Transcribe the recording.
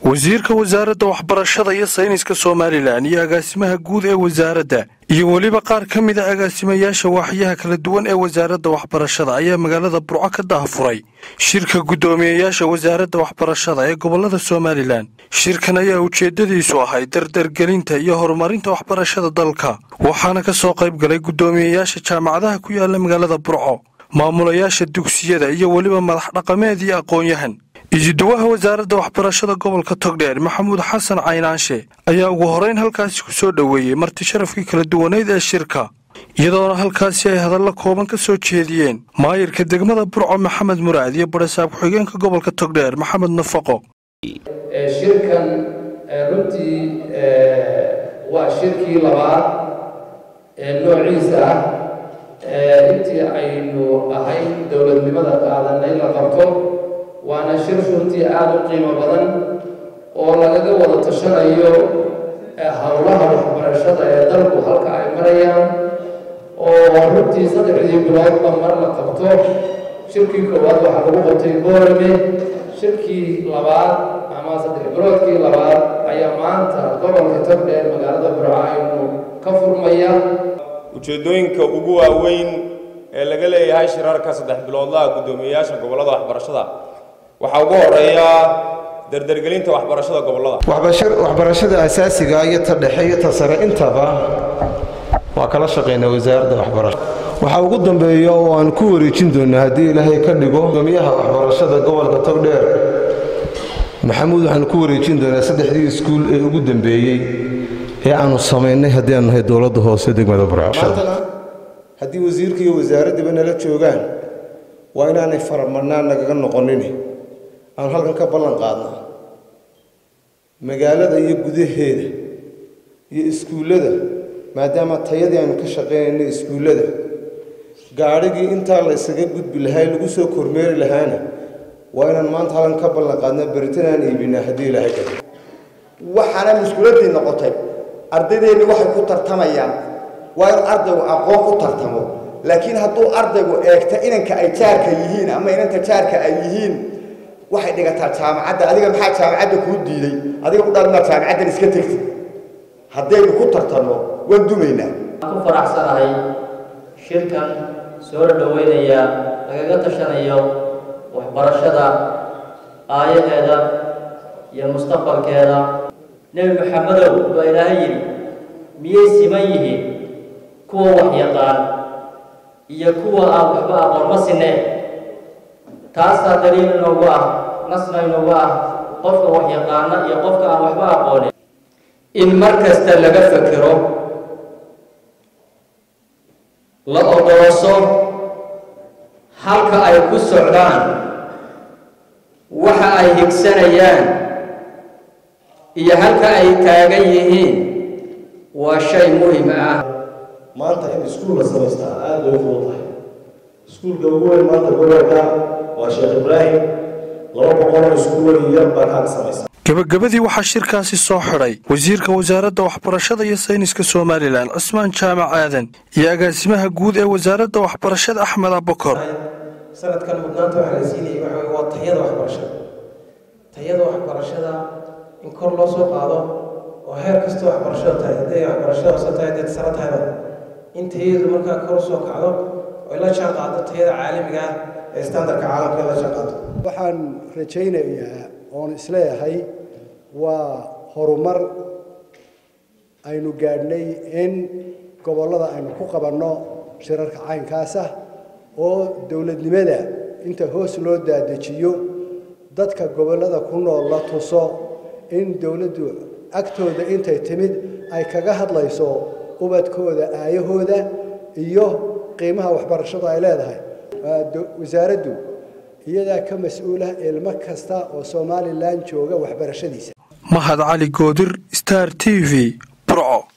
wasiirka wasaaradda waxbarashada iyo sayniska somalilan iyo agaasimaha guud ee wasaaradda iyo weliba qaar ka mid a agaasimayaasha waaxyaha kala duwan ee wasaaradda waxbarashada ayaa magaalada burco ka daahfuray shirka guddoomiyeyaasha wasaaradda waxbarashada ee gobollada somalilan shirkan ayaa ujeeddadiisu ahayd dardargelinta iyo horumarinta waxbarashada dalka waxaana ka soo qayb galay guddoomiyeyaasha jaamacadaha ku yaala magaalada burco maamulayaasha dugsiyada iyo weliba madax dhaqameed iyo aqoon-yahan isuduwaha wasaaradda waxbarashada gobolka togdheer maxamuud xasan caynaanshe ayaa ugu horeyn halkaasi ku soo dhoweeyey marti sharafkii kala duwaneyd ee shirka iyadoona halkaasi ay hadallo kooban ka soo jeediyeen maayirka degmada burco maxamed muraad iyo barasaab ku-xigeenka gobolka togdheer maxamed nafaqo shirkan runtii waa shirkii labaad ee noociisa ah intii aynu ahayn dowladnimada qaadanay la qabto waana shir runtii aada u qiimo badan oo lagaga wada tashanayo howlaha waxbarashada ee dalku halka ay marayaan oo runtii saddexdii biloodba mar la qabto shirkii koowaad waxaa lagu qabtay boorame shirkii labaad ama saddex biloodkii labaad ayaa maanta gobolka togdheer magaalada burco aynu ka furmaya ujeeddooyinka ugu waaweyn ee laga leeyahay shirarka saddex biloodlaha guddoomiyeyaasha gobollada waxbarashada waxaa ugu horeeya dardargelinta waxbarashada gobollada waxbarashada asaasiga iyo ta dhexe iyo ta sare intaba waa kala shaqaynaa wasaaradda waxbarashada waxaa ugu dambeeya oo aan ku wareejin doonaa haddii ilaahay ka dhigo gudoomiyaha waxbarashada gobolka togdheer maxamuud waxaanu ku wareejin doonaa saddexdii iskuul ee ugu dambeeyey ee aanu samaynay haddii aanu nahay dowladda hoose degmada burcmaantana haddii wasiirka iyo wasaaraddiiba nala joogaan waa inaanay faramadnaan nagaga noqonin aanu halkan ka ballan qaadna magaalada iyo gudaheeda iyo iskuullada maadaama tayadii aanu ka shaqaynayna iskuullada gaadhigii intaa la ysaga gudbi lahaa lagu soo kormeeri lahaana waa inaan maanta halkan ka ballan qaadna beritanaan iibinaa haddii ilaahay ka waxaana muskuuladdii noqotay ardaydeenni waxay ku tartamayaan waa in ardaygu aqoon ku tartamo laakiin hadduu ardaygu eegta inanka ay jaarka yihiin ama inanta jaarka ay yihiin waxay dhigataa jaamacadda adiga maxaa jaamacadda kuu diiday adiga u dhalmaa jaamacaddan iska tegtid haddaynu ku tartanno waan dumaynaa waan ku faraxsanahay shirkan soo dhoweynaya lagaga tashanayo waxbarashada aayaheeda iyo mustaqbalkeeda nebi maxamedow baa ilaahay yidhi miyay siman yihiin kuwa wax yaqaan iyo kuwa aan waxba aqoon ma sineen taasaa daliil inoogu ah nasna inoogu ah qofka wax yaqaana iyo qofka aan waxba aqoonin in mar kasta laga fekero la odolooso halka ay ku socdaan waxa ay higsanayaan iyo halka ay taagan yihiin waa shay muhim ah maanta in iskuul la samaystaa aada loogu fudud tahay iskuulka ugu weyn maanta gobolka waa sheekh ibraahim laba boqoloo iskuul yar baa kaag samaysa gebagabadii waxaa shirkaasi soo xidhay wasiirka wasaaradda waxbarashada iyo sayniska somalilan cismaan jaamac aadan iyo agaasimaha guud ee wasaaradda waxbarashada axmed abakor sanadkan mudnaanta waxaa la siinayay waxa wey waa tayada waxbarashada tayada waxbarashada in kor loo soo qaado oo heer kasta waxbarashada tahay hadday waxbarashada hoose tahay hadday sare tahayba in tayadu markaa kor usoo kacdo oy la jaan qaado tayada caalamiga ah ee standardka caalamka la jaan qaado waxaan rajaynayaa oon isleeyahay waa horumar aynu gaadhnay in gobollada aynu ku qabanno shirarka caynkaasa oo dowladnimada inta hoos loo daadejiyo dadka gobollada ku nool la tuso in dowladdu agtooda intay timid ay kaga hadlayso ubadkooda aayahooda iyo qiimaha waxbarashadu ay leedahay wasaaraddu iyadaa ka mas-uula ilmo kasta oo somalilan jooga waxbarashadiisa mahad cali goodir star t v burco